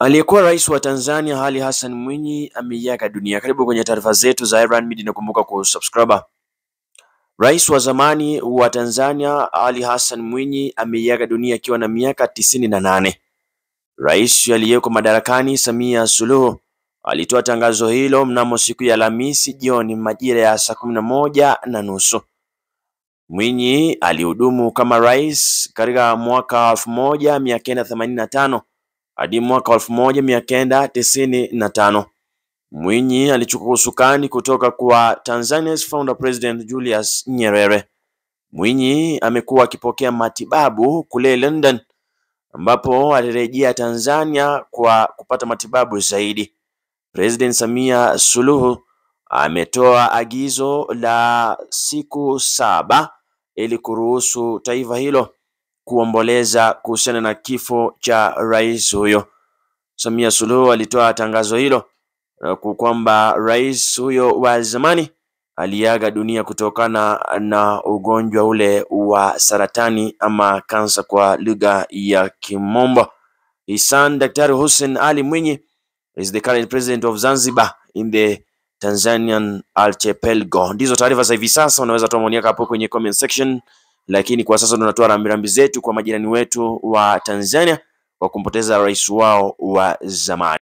Aliyekuwa rais wa Tanzania Ali Hassan Mwinyi ameiaga dunia. Karibu kwenye taarifa zetu za Iran Media, nakumbuka kusubscribe. Rais wa zamani wa Tanzania Ali Hassan Mwinyi ameiaga dunia akiwa na miaka tisini na nane. Rais aliyeko madarakani Samia Suluhu alitoa tangazo hilo mnamo siku ya Alhamisi jioni majira ya saa kumi na moja na nusu. Mwinyi alihudumu kama rais katika mwaka elfu moja mia kenda themanini na tano hadi mwaka elfu moja mia kenda tisini na tano. Mwinyi alichukua usukani kutoka kwa Tanzania's founder president Julius Nyerere. Mwinyi amekuwa akipokea matibabu kule London ambapo alirejea Tanzania kwa kupata matibabu zaidi. President Samia Suluhu ametoa agizo la siku saba ili kuruhusu taifa hilo kuomboleza kuhusiana na kifo cha rais huyo. Samia Suluhu alitoa tangazo hilo kwamba rais huyo wa zamani aliaga dunia kutokana na ugonjwa ule wa saratani ama kansa kwa lugha ya Kimombo. His son Daktari Hussein Ali Mwinyi is the current president of Zanzibar in the Tanzanian archipelago. Ndizo taarifa za hivi sasa, unaweza toa maoni yako hapo kwenye comment section, lakini kwa sasa tunatoa rambirambi zetu kwa majirani wetu wa Tanzania kwa kumpoteza rais wao wa zamani.